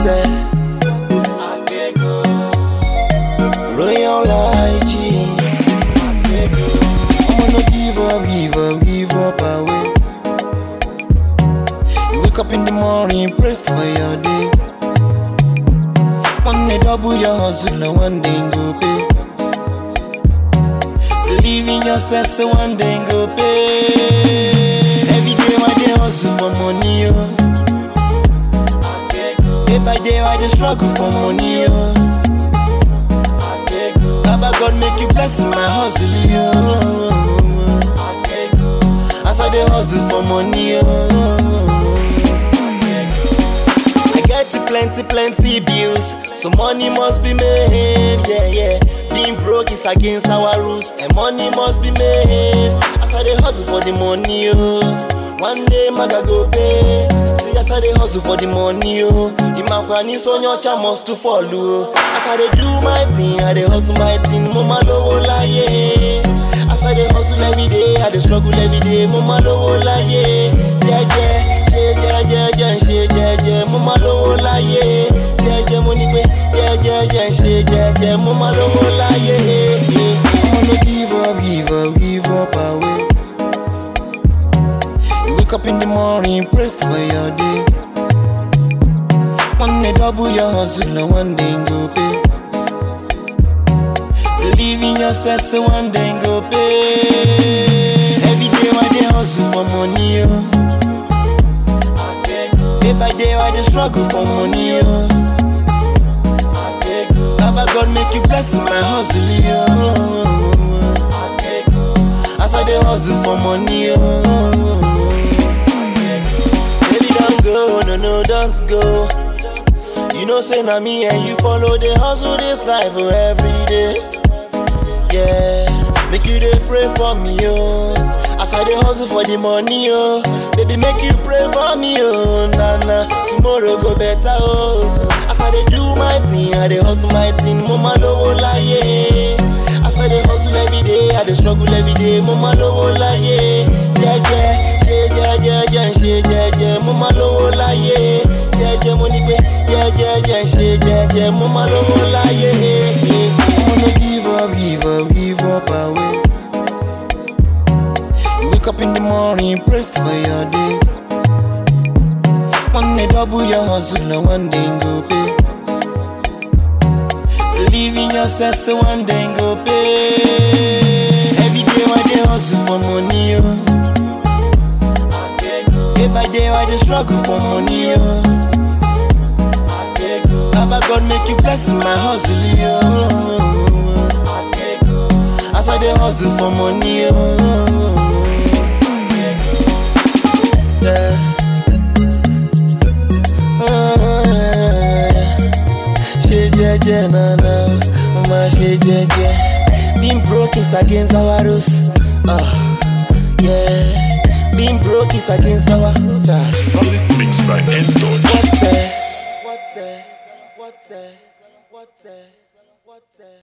Water. Royal IG. I'm gonna give up, give up, give up away. You wake up in the morning, pray for your day. One day double your hustle, and one day go pay. Believe in yourself, so one day go pay. Every day, my day hustle for money, oh. Day by day, I just struggle for money, oh. Baba God make you bless my hustle, yo. As I dey hustle for money, yo. I get plenty, plenty bills, so money must be made, yeah, yeah. Being broke is against our rules, and money must be made. As I dey hustle for the money, yo. One day, maga go pay. See, as I dey hustle for the money, yo. The makwani so nyocha must to follow. As I dey do my thing, I dey hustle my thing, mama lowo láyé. As I dey hustle every day, I dey struggle every day, mama lowo láyé. Jẹ́jẹ́, ṣe jẹ́jẹ́, jẹ́ ń ṣe jẹ́jẹ́, mama lowo láyé. Jẹ́jẹ́ mo ní pé jẹ́jẹ́, jẹ́ ń ṣe jẹ́jẹ́, mama lowo láyé. I'm gonna give up, give up, give up away. You wake up in the morning, pray for your day. One day double your hustle, and one day go pay. Believe in yourself, so one day go pay. Every day, my day hustle for money, yo. Day by day, I just struggle for money, yo. Baba God make you bless my hustle, yo. As I dey hustle for money, yo. Baby, don't go, no, no, don't go. You know, say na me and you follow the hustle this life oh, every day. Yeah, make you dey pray for me, oh. As I dey hustle for the money, oh. Baby, make you pray for me, oh. Nah, nah, tomorrow go better, oh. As I dey do my thing, I dey hustle my thing, mama lowo láyé. As I dey hustle every day, I dey struggle every day, mama lowo láyé. Jẹ́jẹ́, ṣe jẹ́jẹ́, jẹ́ ń ṣe jẹ́jẹ́, mama lowo láyé. Jẹ́jẹ́ mo ní pé jẹ́jẹ́, jẹ́ ń ṣe jẹ́jẹ́, mama lowo láyé. I'm gonna give up, give up, give up away. You wake up in the morning, pray for your day. One day double your hustle, and one day go pay. Believe in yourself, so one day go pay. Every day, my day hustle for money, yo. Day by day, I just struggle for money, yo. Baba God make you bless my hustle, yo. As I dey hustle for money, yo. Yeah. ṣe jẹ́jẹ́ nana mo máa ṣe jẹ́jẹ́ being broke is against our rules uh, yeah. being broke is against our uh, Solid mix by Endon. what, uh, what, uh, what, uh, what, uh, what, uh.